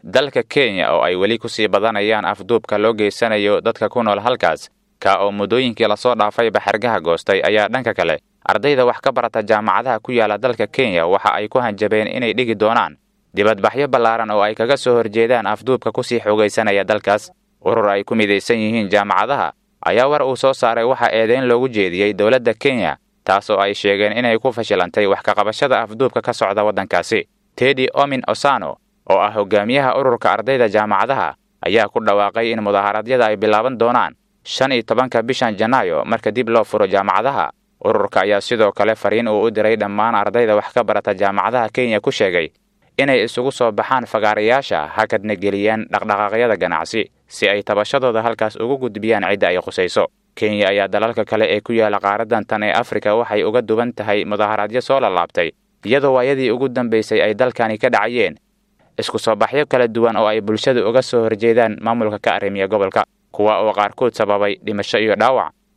dalka kenya oo ay weli kusii badanayaan afduubka loo geysanayo dadka ku nool halkaas ka oo muddooyinkii lasoo dhaafay baxargaha goostay ayaa dhanka kale ardayda wax ka barata jaamacadaha ku yaala dalka kenya waxa ay ku hanjabeen inay dhigi doonaan dibadbaxyo ballaaran oo ay kaga soo horjeedaan afduubka kusii xoogaysanaya dalkaas urur ay ku midaysan yihiin jaamacadaha ayaa war uu soo saaray waxaa eedeyn loogu jeediyey dowladda kenya taas oo ay sheegeen inay ku fashilantay wax kaqabashada afduubka ka socda waddankaasi tedi omin osano oo ah hogaamiyaha ururka ardayda jaamacadaha ayaa ku dhawaaqay in mudaharaadyada ay bilaaban doonaan shan iyo tobanka bishan janaayo marka dib loo furo jaamacadaha ururka ayaa sidoo kale fariin uu u diray dhammaan ardayda wax ka barata jaamacadaha kenya ku sheegay inay isugu soo baxaan fagaarayaasha hakadna geliyaan dhaqdhaqaaqyada ganacsi si ay tabashadooda halkaas ugu gudbiyaan cidda ay khusayso kenya ayaa dalalka kale ee ku yaala qaaradan tan ee afrika waxay uga duwan tahay mudaharaadyo soo lalaabtay iyadoo waayadii ugu dambaysay ay dalkani ka dhacayeen isku soo baxyo kala duwan oo ay bulshadu uga soo horjeedaan maamulka ka arrimiya gobolka kuwa oo qaarkood sababay dhimasho iyo dhaawac